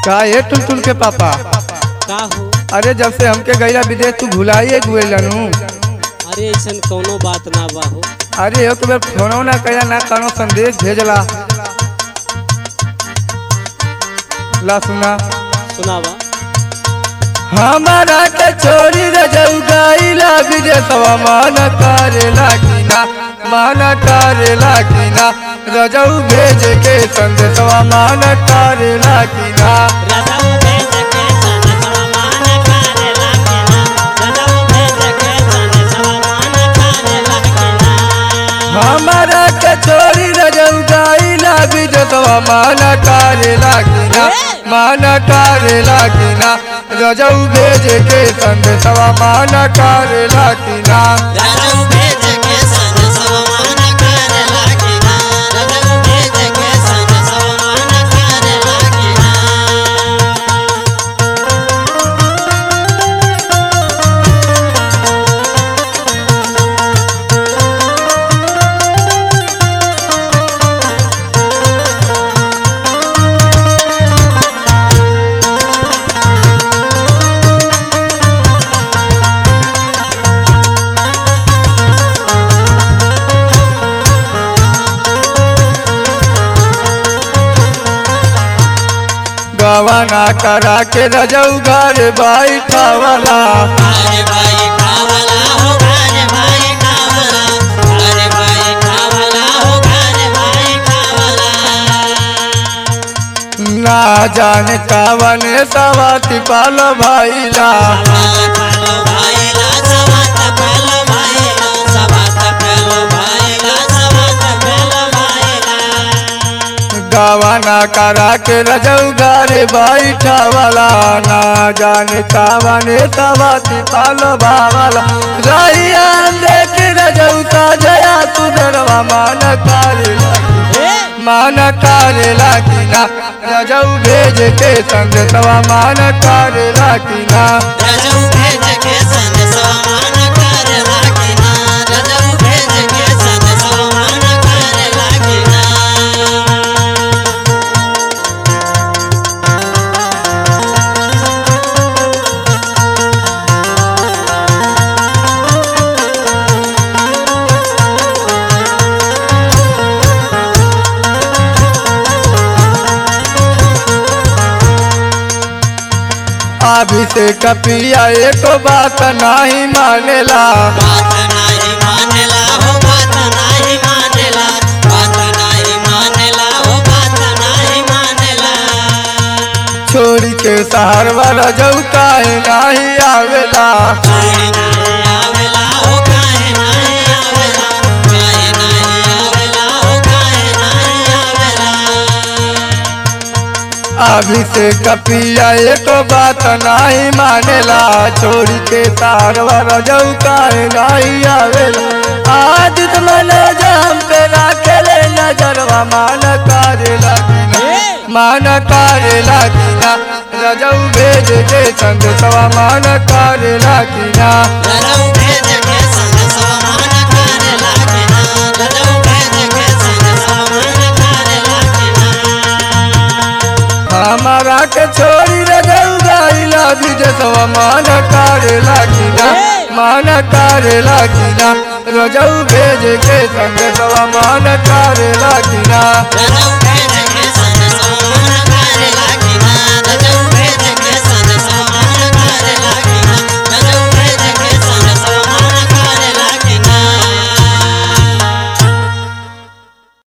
का ये टुलटुल के पापा का हो अरे जब से हमके गईला विदेश तू भुलाइए गुएलनु अरे ऐसन कौनो बात ना बा हो अरे एक बेर फोनो ना कया ना कनो संदेश भेजला ला सुना सुनावा हमारा के छोरी रजऊ गईला विदेशवा मान करेला कि ना मान करेला कि ना रजऊ भेज के संदेशवा मान करेला कि ना रजऊ भेज के संदेशवा मान करेला कि ना रजऊ भेज के संदेशवा मान करेला कि ना हमारा के छोरी रजऊ गईला विदेशवा मान करेला कि ना मान करेला कि ना रजऊ भेज के संदेशवा मान करेला कि ना रजऊ भेज के संदेशवा मान करेला कि ना रजऊ भेज के संदेशवा मान करेला कि ना गवाना करा के रजऊ घर बैठावला अरे भाई कावला हो घरे भाई कावला अरे भाई कावला हो घरे भाई कावला ना जाने कावन सवाती पालो भाईला सवात पेलो भाईला सवात पेलो भाईला सवात पेलो भाईला सवात पेलो भाईला गवाना करा के रजऊ घर बैठावला ना जाने कावन सवाती पालो भावला रैया देख रजऊ का जया तू डरवा मान करेला मान करेला कि ना रजऊ भेज के संग तवा मान करेला कि ना रजऊ भेज के संदेशवा मान करेला कि ना रजऊ भेज के संदेशवा मान करेला कि ना अभिषेक पिया एक बात नहीं मानेला बात नाही मानेला हो बात नाही मानेला बात नाही मानेला हो बात नाही मानेला छोड़ी के शहर वाला जऊ काहे नहीं आवेला काहे नाही आवेला हो काहे नाही आवेला काहे नाही आवेला हो काहे नाही आवेला अभिषेक पिया एक बात नहीं मानेला छोड़ी के शहर वाला जऊ काहे नहीं आवेला आज मन जाम पे राखेले नजरवा मान करेला कि ना मान करेला कि ना रजऊ भेज के संग सवा मान करेला कि ना रजऊ भेज के संदेशवा मान करेला कि ना रजऊ भेज के संदेशवा मान करेला कि ना हमारा के छोरी रजऊ गाइला विदेशवा मान करेला कि ना मान करेला कि ना रजऊ भेज के संग सवा मान करेला कि ना रजऊ भेज के